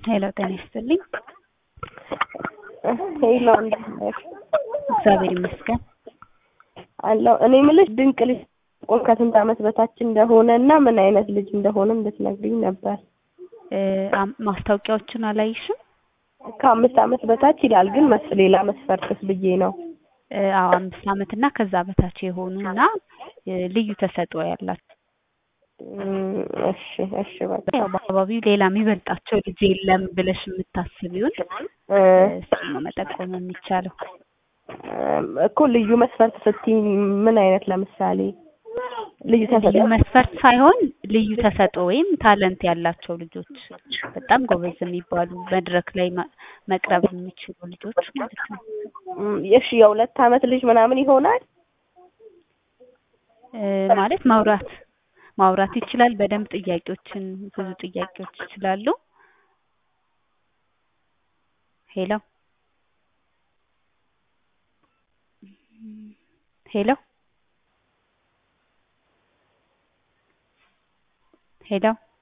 ሄሎ ጤና ይስጥልኝ። ሄሎ እንዴት ነሽ? እግዚአብሔር ይመስገን። አለሁ። እኔ የምልሽ ድንቅ ልጅ ቆም ከስንት ዓመት በታች እንደሆነ እና ምን አይነት ልጅ እንደሆነ እንድትነግሪኝ ነበር። እ አም- ማስታወቂያዎችን አላይሽም? ከአምስት ዓመት በታች ይላል ግን መስ ሌላ መስፈርትስ ብዬ ነው። እ አዎ አምስት ዓመት እና ከዛ በታች የሆኑ እና እ ልዩ ተሰጥኦ ያላቸው እም፣ እሺ እሺ በቃ ያው በአካባቢው ሌላ የሚበልጣቸው ልጅ የለም ብለሽ የምታስቢውን እ፣ እሱን ነው መጠቆም የሚቻለው። እም፣ እኮ ልዩ መስፈርት ስትይ ምን አይነት ለምሳሌ ልዩ ልዩ ተሰጥኦ መስፈርት ሳይሆን ልዩ ተሰጥኦ ወይም ታለንት ያላቸው ልጆች በጣም ጎበዝ የሚባሉ መድረክ ላይ ማ- መቅረብ የሚችሉ ልጆች ማለት ነው። እም፣ እሺ የሁለት ዓመት ልጅ ምናምን ይሆናል? እ ማለት ማውራት ማውራት ይችላል በደንብ ጥያቄዎችን ብዙ ጥያቄዎች ይችላሉ። ሄሎ ሄሎ ሄሎ